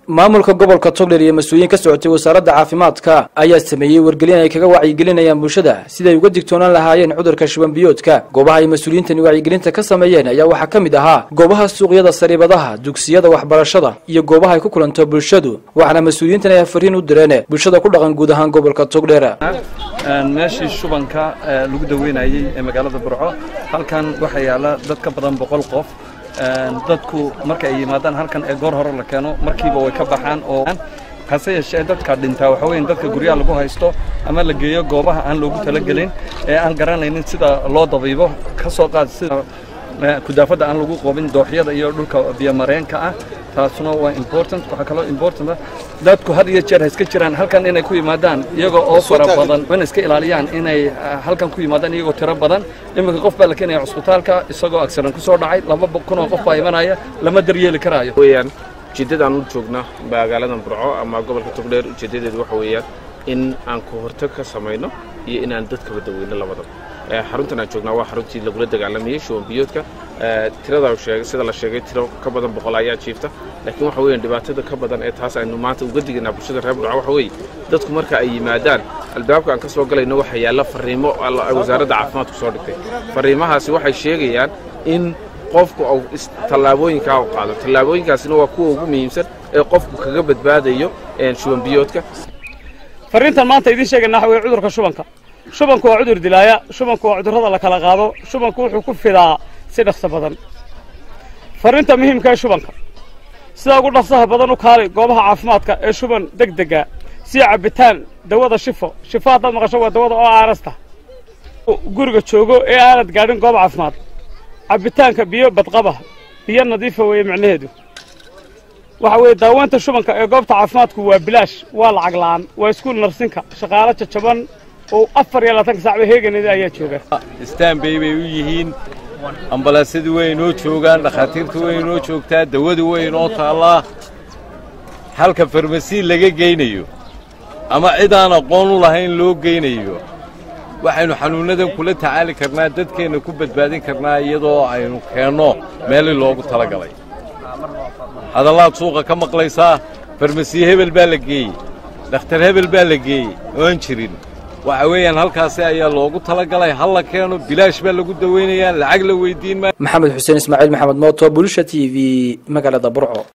maamulka gobolka togdheer iyo mas-uuliyiin ka socotay wasaaradda caafimaadka ayaa sameeyey wargelin ay kaga wacyigelinayaan bulshada siday uga digtoonaan lahaayeen cudurka shubanbiyoodka goobaha ay mas-uuliyiintani wacyigelinta ka sameeyeen ayaa waxaa ka mid ahaa goobaha suuqyada sariibadaha dugsiyada waxbarashada iyo goobaha ay ku kulanto bulshadu waxaana mas-uuliyiintan ay fariin u direen bulshada ku dhaqan guud ahaan gobolka togdheer meeshii shubanka lagu daweynayey ee magaalada burco halkan waxaa yaala dad ka badan boqol qof dadku marka ay yimaadaan halkan ee goor hore la keeno markiiba way ka baxaan oo hase yeeshee dadka dhintaa waxa weyn dadka guryaha lagu haysto ama la geeyo goobaha aan loogu talagelin ee aan garanaynin sida loo dabiibo ka soo qaad sida kudaafadda aan lagu qoobin dooxyada iyo dhulka biyomareenka ah taasuna waa important waxaa kaloo important ah dadku had iyo jeer ha iska jiraan halkan inay ku yimaadaan iyagoo oo fara badan wana iska ilaaliyaan inay halkan ku yimaadaan iyagoo tiro badan iminka qof baa la keenaya cusbitaalka isagoo accident ku soo dhacay laba kun oo qof baa imanaya lama daryeeli karaayo weeyaan ujeeddadaan u joogna magaaladan burco ama gobolka togdheer ujeeddadeedu waxa weeyaan in aan ka hortag ka samayno iyo inaan dadkaba daweyno labadaba xaruntan aan joognaa waa xaruntii lagula dagaalamayey shubanbiyoodka tirada sheegay sida la sheegay tiro ka badan boqol ayaa jiifta laakiin waxa weeyaan dhibaatada ka badan ee taas aynu maanta uga digaynaa bulshada reer burco waxa weeye dadku marka ay yimaadaan albaabka aan ka soo galayno waxaa yaalla fariimo wasaaradda caafimaadku soo dhigtay fariimahaasi waxay sheegayaan in qofku uu tallaabooyinkaa u qaado tallaabooyinkaasina waa kuwa ugu muhiimsan ee qofku kaga badbaadayo shubanbiyoodka fariintan maanta idiin sheegayna waxa weye cudurka shubanka shubanku waa cudur dilaaya shubanku waa cudurrada la kala qaado shubanku wuxuu ku fidaa si dhaqso badan fariinta muhiimka ee shubanka sidaa ugu dhaqsaha badan u kaali goobaha caafimaadka ee shuban deg dega sida cabbitaan dawada shifo shifo haddaad maqasho waa dawada oo aarasta guriga joogo ee aanad gaadhin goob caafimaad cabbitaanka biyo badqaba biyo nadiifa weeye micnaheedu waxa weeye daaweynta shubanka ee goobta caafimaadku waa bilaash waa lacag la'aan waa iskuul narsinka shaqaalo jajaban oo afar iyo labaatanka sacba heeganeda ayaa jooga istaanbay bay u yihiin ambalaasyadu way inoo joogaan dhakhaatiirtu way inoo joogtaa dawadu way inoo taallaa halka farmasi laga geynayo ama cid aan aqoon u lahayn loo geynayo waxaynu xanuunnadan kula tacaali karnaa dadkeenna ku badbaadin karnaa iyadoo aynu keenno meelii loogu tala galay hadallaad suuqa ka maqlaysaa farmasiye hebel baa la geeyey dhakhtar hebel baa la geeyey oan jirin waxa weeyaan halkaasi ayaa loogu talagalay hal la keeno bilaash baa lagu daweynayaa lacag la weydiin maayo maxamed xuseen ismaaciil maxamed mooto bulisha t v magaalada burco